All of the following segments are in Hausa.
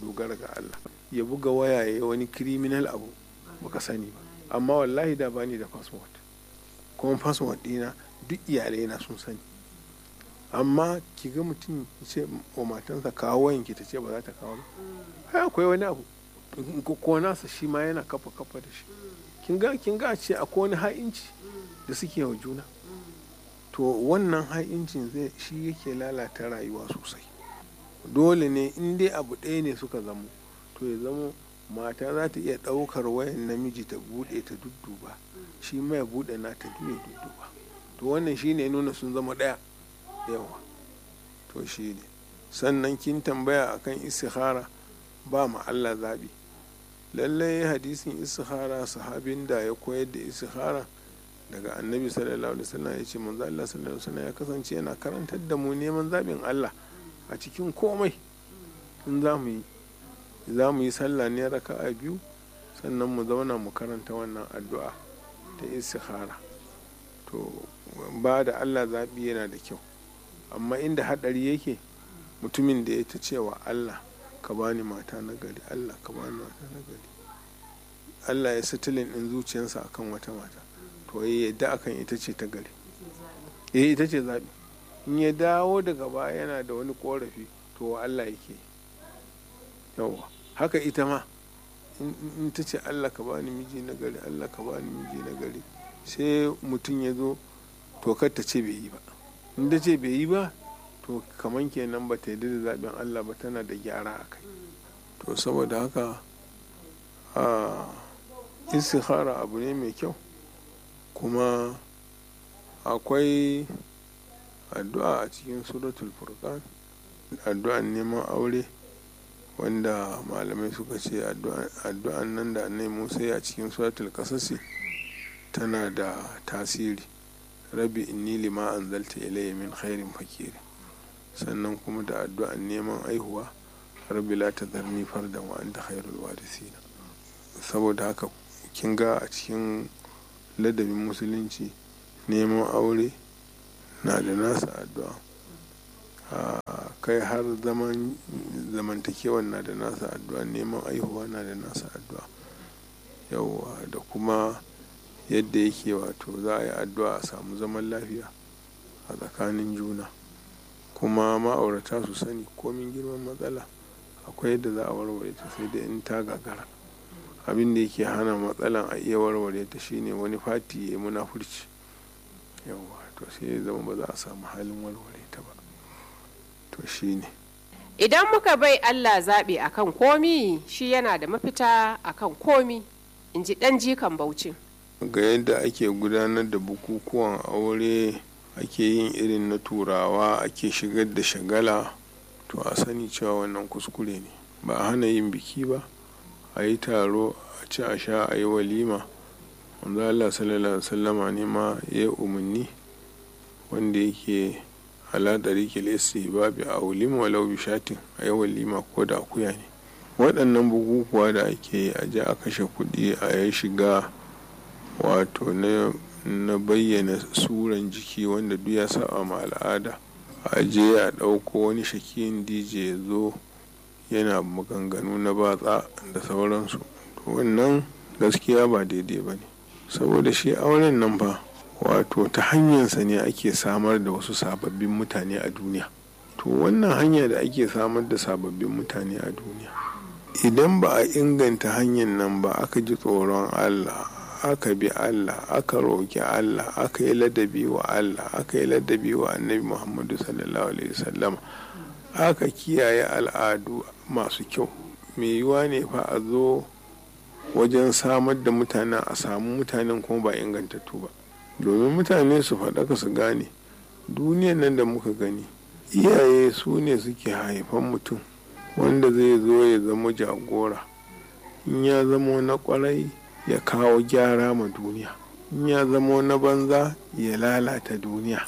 dogara ga Allah ya buga waya ya wani criminal abu baka sani ba amma wallahi da bani da passport kuma passport dina duk iyalai na sun sani amma ki ga mutum ce wa matansa kawo wayanki ta ce ba za ta kawo ba akwai wani abu ko nasa shi ma yana kafa kafa da shi kin ga kin ga ce akwai wani ha'inci da suke wa juna to wannan ha'incin zai shi yake lalata rayuwa sosai dole ne in dai abu ɗaya ne suka zamo to ya zamo mata za ta iya ɗaukar wayan namiji ta buɗe ta dudduba shi mai buɗe na ta ya dudduba to wannan shi ne nuna sun zama ɗaya yawa to shi ne sannan kin tambaya akan istikhara ba ma Allah zaɓi lallai hadisin istikhara sahabin da ya koyar da istikhara daga annabi sallallahu alaihi wasallam ya ce manzo Allah sallallahu alaihi wasallam ya kasance yana karantar da mu neman zaɓin Allah a cikin komai in za mu yi za mu yi sallah ne raka'a biyu sannan mu zauna mu karanta wannan addu'a ta istikhara to ba da Allah zaɓi yana da kyau amma inda haɗari yake mutumin da ya ta cewa Allah ka bani mata na gari Allah ka bani mata na gari Allah ya satilin ɗin zuciyarsa akan wata mata to ya yadda akan ita ce ta gari eh ita ce zaɓi in ya dawo daga baya yana da wani korafi to wa Allah yake yawa haka ita ma in ta ce Allah ka bani miji na gari Allah ka bani miji na gari sai mutum ya zo to kar ta ce bai yi ba in ta ce bai yi ba to kaman kenan ba ta yi da zaɓen Allah ba tana da gyara a kai to saboda haka a istikhara abu ne mai kyau kuma akwai addu'a a cikin suratul furqan addu'an neman aure wanda malamai suka ce addu'an nan da annai musa a cikin suratul kasasi tana da tasiri rabi inni lima anzalta ilayya min khairin fakiri sannan kuma da addu'an neman aihuwa rabbi la tadharni fardan wa anta khairul warisina saboda haka kin ga a cikin ladabin musulunci neman aure na da nasa addu'a kai har zaman zamantakewan na da nasa addu'a neman aihuwa na da nasa addu'a yauwa da kuma yadda yake wato za a yi addu'a a samu zaman lafiya a tsakanin juna kuma ma'aurata su sani komin girman matsala akwai yadda za a warware ta sai da in ta gagara abin da yake hana matsalan a iya warware ta shine wani fati ya yi munafurci yauwa to sai ya zama ba za a samu halin warware ta ba to shine idan muka bai allah zaɓe akan komi shi yana da mafita akan komi in ji ɗan jikan baucin ga yadda ake gudanar da bukukuwan aure ake yin irin na turawa ake shigar da shagala to a sani cewa wannan kuskure ne ba a hana yin biki ba a yi taro a ci a sha a yi walima wanda Allah sallallahu alaihi wasallama ne ma ya yi umarni wanda yake ala ɗariƙil istihbabi a walima walau bishatin a yi walima ko da akuya ne waɗannan bukukuwa da ake yi a je a kashe kuɗi a yi shiga wato na bayyana suran jiki wanda duk ya saba ma al'ada a je a ɗauko wani shakiyin dj ya zo yana maganganu na batsa da sauransu to wannan gaskiya ba daidai ba ne saboda shi auren nan fa wato ta hanyarsa ne ake samar da wasu sababbin mutane a duniya to wannan hanya da ake samar da sababbin mutane a duniya idan ba a inganta hanyar nan ba aka ji tsoron allah aka bi Allah aka roƙi Allah aka yi ladabi wa Allah aka yi ladabi wa annabi Muhammadu sallallahu alaihi wasallam aka kiyaye al'adu masu kyau mai yiwa ne fa a zo wajen samar da mutanen a samu mutanen kuma ba ingantattu ba domin mutane su faɗaka su gane duniyan nan da muka gani iyaye su ne suke haifan mutum wanda zai zo ya zama jagora in ya zama na kwarai ya kawo gyara ma duniya in ya zama na banza ya lalata duniya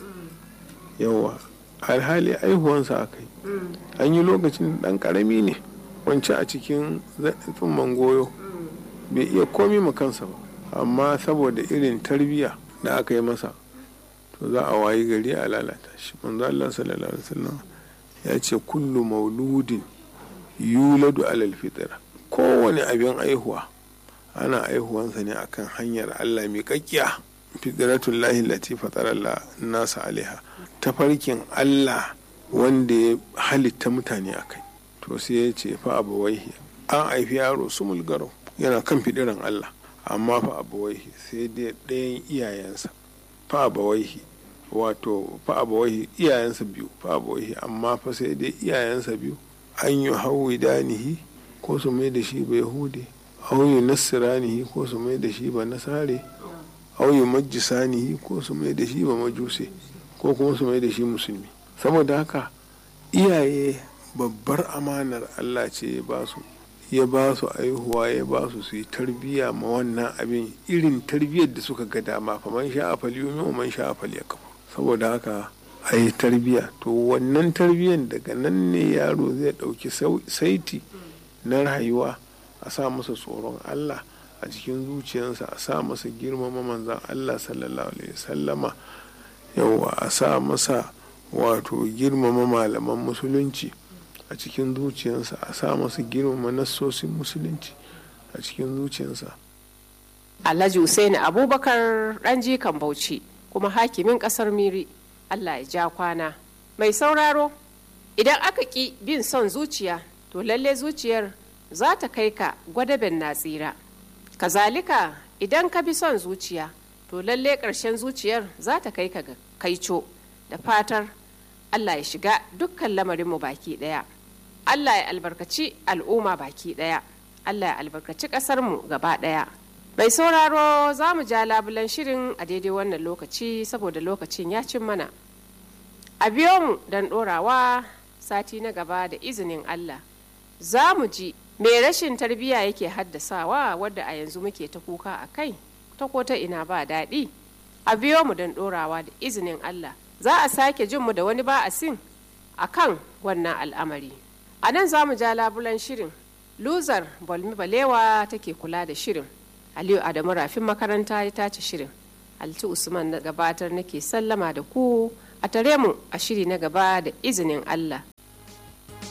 yawa alhali aihuwansa aka yi an yi lokacin dan karami ne wancan a cikin tsumman goyo bai iya komi ma kansa ba amma saboda irin tarbiyya da aka yi masa to za a wayi gari a lalata shi manzo Allah sallallahu alaihi wasallam ya ce kullu mauludin yuladu alal fitra kowane abin aihuwa ana aihuwansa ne akan hanyar allah mai kakkiya fitratun lahi lati fataralla nasa alaiha tafarkin allah wanda ya halitta mutane a kai to sai ya ce fa abawaihi an haifi yaro su mulgaro yana kan fidiran allah amma fa abawaihi sai dai ɗayan iyayensa fa abawaihi wato fa abawaihi iyayensa biyu fa abawaihi amma fa sai dai iyayensa biyu an yi hawi danihi ko su mai da shi ba yahudi au yi nasiranihi ko su mai da shi ba nasare au yi majisanihi ko su mai da shi ba majuse ko kuma su mai da shi musulmi saboda haka iyaye babbar amanar allah ce ya ba su ya ba su aihuwa ya ba su su yi tarbiyya ma wannan abin irin tarbiyyar da suka ga dama fa man sha afal yumi wa man sha afal yakfu saboda haka a yi tarbiyya to wannan tarbiyyar daga nan ne yaro zai ɗauki saiti na rayuwa a sa masa tsoron allah a cikin zuciyarsa a sa masa girmama manzan allah sallallahu alaihi sallama yawa a sa masa wato girmama malaman musulunci a cikin zuciyarsa a sa masa girmama nassosin musulunci a cikin zuciyarsa alhaji Hussaini abubakar ɗan jikan bauchi kuma hakimin ƙasar miri allah ya ja kwana mai sauraro idan aka ƙi bin son zuciya to lalle zuciyar za ta kai ka gwadaben na tsira kazalika idan ka bi son zuciya to lalle ƙarshen zuciyar za ta kai ka ga kaico da fatar allah ya shiga dukkan lamarinmu baki ɗaya allah ya albarkaci al'umma baki ɗaya allah ya albarkaci ƙasarmu gaba ɗaya mai sauraro za mu ja labulan shirin a daidai wannan lokaci saboda lokacin ya cin mana a biyo mu don ɗorawa sati na gaba da izinin allah za mu ji me rashin tarbiyya yake haddasawa wadda a yanzu muke ta kuka a kai ta ko ta ina ba daɗi a biyo mu don ɗorawa da izinin allah za a sake jin mu da wani ba'asin a kan wannan al'amari a nan za mu ja labulan shirin luzar bolmi balewa take kula da shirin aliyu adamu rafin makaranta ya tace shirin alti usman na gabatar nake sallama da ku a tare mu a shiri na gaba da izinin allah